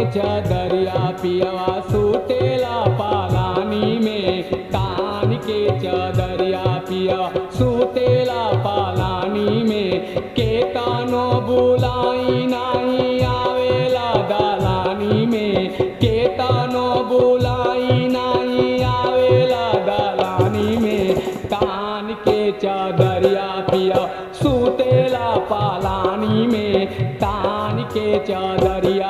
चदरिया पियवा सुतेला पालानी में तान के चदरिया पियवा सुतेला पालानी में के तानो बुलाई नाही आवेला दलानी में के तानो बुलाई नाही आवेला दलानी में तान के चदरिया पिया सुतेला पालानी में तान के चदरिया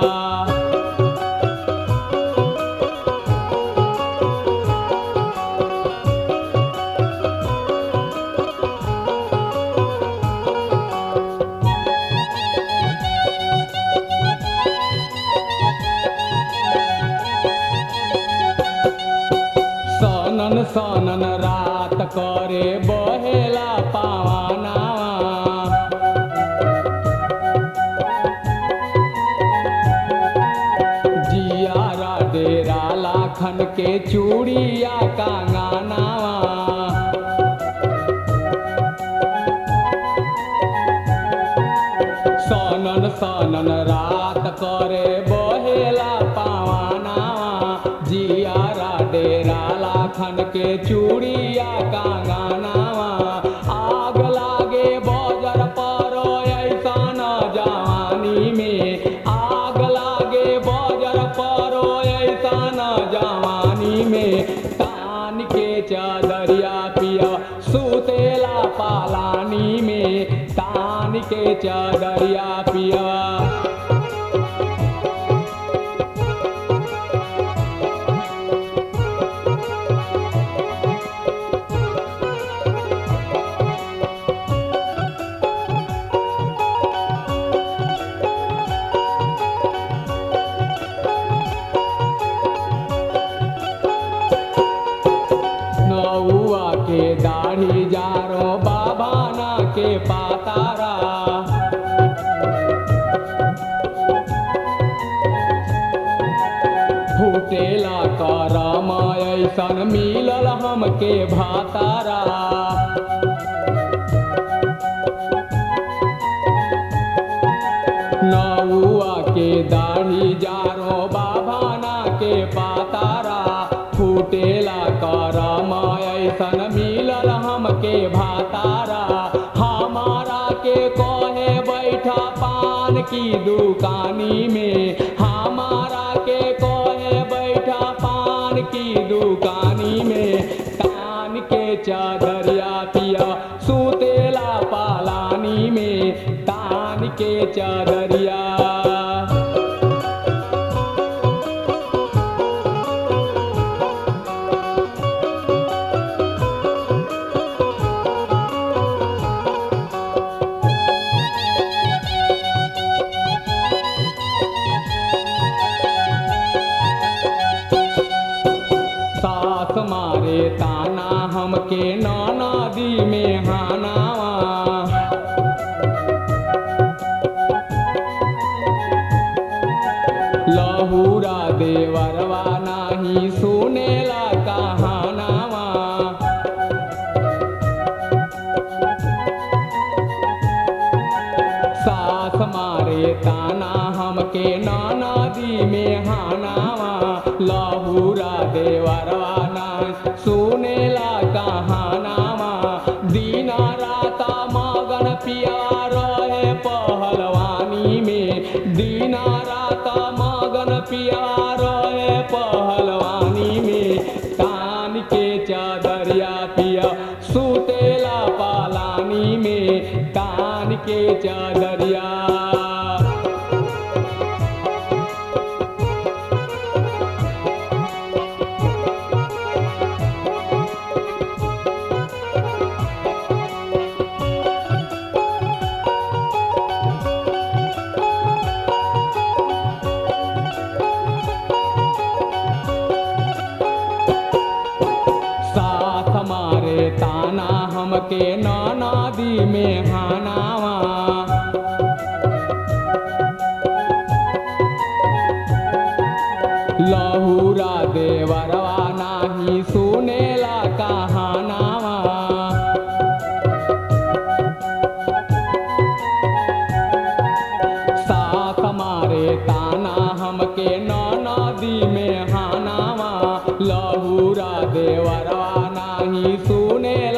सनन सनन रात करे बहेला पावानावा जियारा डेरा लाखन के चूड़िया कांगानावा सनन सनन रात करे बहेला पावानावा जियारा डेरा लाखन के चूड़िया कांगानावा आग लागे बजर पर ऐसन जवानी में आग लागे बजर पर ऐसन जवानी में तान के चदरिया पिया सुतेला पालानी में तान के चदरिया पिया नौआ के दाढ़ी जारो बाबाना के पातारा फूटेला करम ऐसन मिलल हमके भातारा नौआ के दाढ़ी जारो बाबाना के पातारा फूटेला करम ऐसन मिलल हमके भातारा हमारा के कहे बैठा पान की दुकानी में हमारा के कहे बैठा पान की दुकानी में तान के चदरिया पिया सुतेला पालानी में तान के चदरिया सास मारे ताना हमके नदी में हानावा लहूरा देवरवा नाही सुनेला कहानावा सास मारे ताना हमके नदी में हानावा लहूरा देवरवा ना सुनेला कहानावा दीना राता मगन पिया रहे पहलवानी में दीना राता मगन पिया रहे पहलवानी में तान के चदरिया पिया सुतेला पालानी में तान के चदरिया साथ मारे ताना हमके नदी में हानावा लहूरा देवरवा नाही सुनेला कहानावा साथ मारे ताना हम लहूरा देवरवा नाही सुनेला